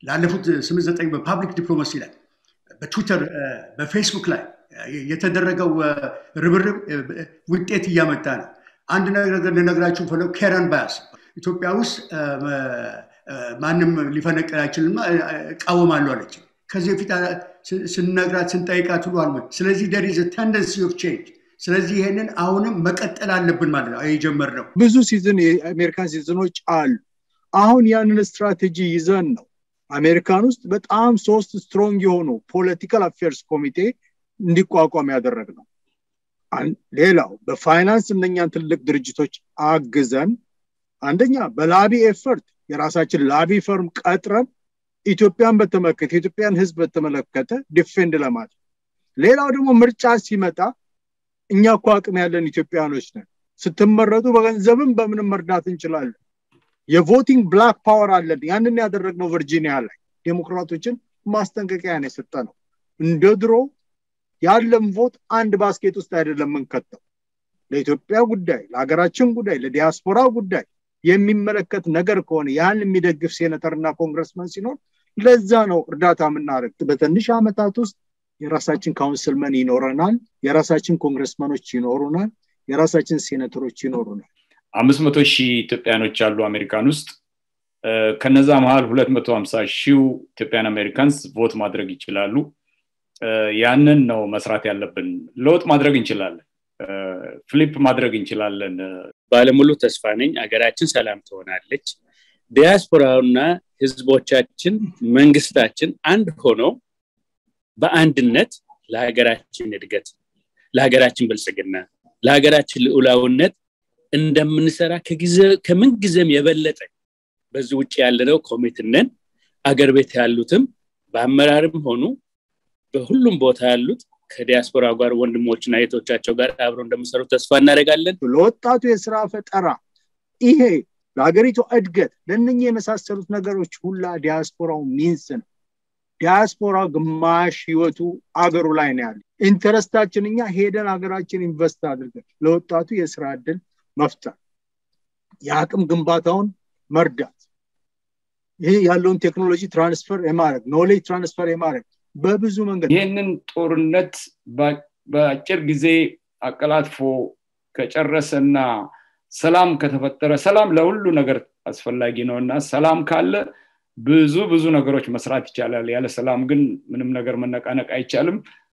ላለፉት ስምንት ዘጠኝ በፓብሊክ ዲፕሎማሲ ላይ በትዊተር በፌስቡክ ላይ የተደረገው ርብርብ ውጤት እያመጣ ነው። አንድ ነገር ልነግራችሁ ፈለው ኬረን ባያስ ኢትዮጵያ ውስጥ ማንም ሊፈነቅል አይችልም እቃወማለሁ አለች። ከዚህ በፊት ስንነግራት ስንጠይቃት ሁሉ አልሞት። ስለዚህ ደር ኢዝ ተንደንሲ ኦፍ ቼንጅ። ስለዚህ ይሄንን አሁንም መቀጠል አለብን ማለት ነው የጀመርነው። ብዙ ሲዝን የአሜሪካን ሲዝኖች አሉ። አሁን ያንን ስትራቴጂ ይዘን ነው አሜሪካን ውስጥ በጣም ሶስት ስትሮንግ የሆኑ ፖለቲካል አፌርስ ኮሚቴ እንዲቋቋም ያደረግ ነው። ሌላው በፋይናንስ እነኛን ትልቅ ድርጅቶች አግዘን አንደኛ በላቢ ኤፈርት የራሳችን ላቢ ፈርም ቀጥረን ኢትዮጵያን በተመለከተ የኢትዮጵያን ህዝብ በተመለከተ ዲፌንድ ለማድረግ ሌላው ደግሞ ምርጫ ሲመጣ እኛ እኮ አቅም ያለን ኢትዮጵያኖች ነን። ስትመረጡ በገንዘብም በምንም መርዳት እንችላለን። የቮቲንግ ብላክ ፓወር አለን። ያንን ያደረግነው ቨርጂኒያ ላይ ዴሞክራቶችን ማስጠንቀቂያ ነው የሰጠ ነው። እንደ ድሮ ያለም ቮት አንድ ባስኬት ውስጥ አይደለም የምንከተው። ለኢትዮጵያ ጉዳይ፣ ለሀገራችን ጉዳይ፣ ለዲያስፖራ ጉዳይ የሚመለከት ነገር ከሆነ ያን የሚደግፍ ሴኔተርና ኮንግረስመን ሲኖር ለዛ ነው እርዳታ የምናደርግ። በትንሽ ዓመታት ውስጥ የራሳችን ካውንስልመን ይኖረናል፣ የራሳችን ኮንግረስመኖች ይኖሩናል፣ የራሳችን ሴኔተሮች ይኖሩናል። አምስት መቶ ሺህ ኢትዮጵያኖች አሉ አሜሪካን ውስጥ ከነዛ መሀል ሁለት መቶ ሀምሳ ሺው ኢትዮጵያን አሜሪካንስ ቮት ማድረግ ይችላሉ። ያንን ነው መስራት ያለብን። ለውጥ ማድረግ እንችላለን። ፍሊፕ ማድረግ እንችላለን። ባለሙሉ ተስፋ ነኝ። አገራችን ሰላም ትሆናለች። ዲያስፖራውና ህዝቦቻችን፣ መንግስታችን አንድ ሆነው በአንድነት ለሀገራችን እድገት፣ ለሀገራችን ብልጽግና፣ ለሀገራችን ልዑላውነት እንደምንሰራ ከምን ጊዜም የበለጠ በዚህ ውጭ ያለነው ኮሚትነን አገር ቤት ያሉትም በአመራርም ሆኑ በሁሉም ቦታ ያሉት ከዲያስፖራ ጋር ወንድሞችና እህቶቻቸው ጋር አብረው እንደሚሰሩ ተስፋ እናደርጋለን። ለወጣቱ የስራ ፈጠራ ይሄ ለሀገሪቱ እድገት ለእነኚህ የመሳሰሉት ነገሮች ሁላ ዲያስፖራው ሚንስ ነው። ዲያስፖራ ግማሽ ህይወቱ አገሩ ላይ ነው ያለ። ኢንተረስታችን እኛ ሄደን ሀገራችን ኢንቨስት አድርገን ለወጣቱ የስራ እድል መፍጠር፣ የአቅም ግንባታውን መርዳት፣ ይህ ያለውን ቴክኖሎጂ ትራንስፈር የማድረግ ኖሌጅ ትራንስፈር የማድረግ በብዙ መንገድ ይህንን ጦርነት በአጭር ጊዜ አቀላጥፎ ከጨረሰና ሰላም ከተፈጠረ ሰላም ለሁሉ ነገር አስፈላጊ ነው እና ሰላም ካለ ብዙ ብዙ ነገሮች መስራት ይቻላል። ያለ ሰላም ግን ምንም ነገር መነቃነቅ አይቻልም።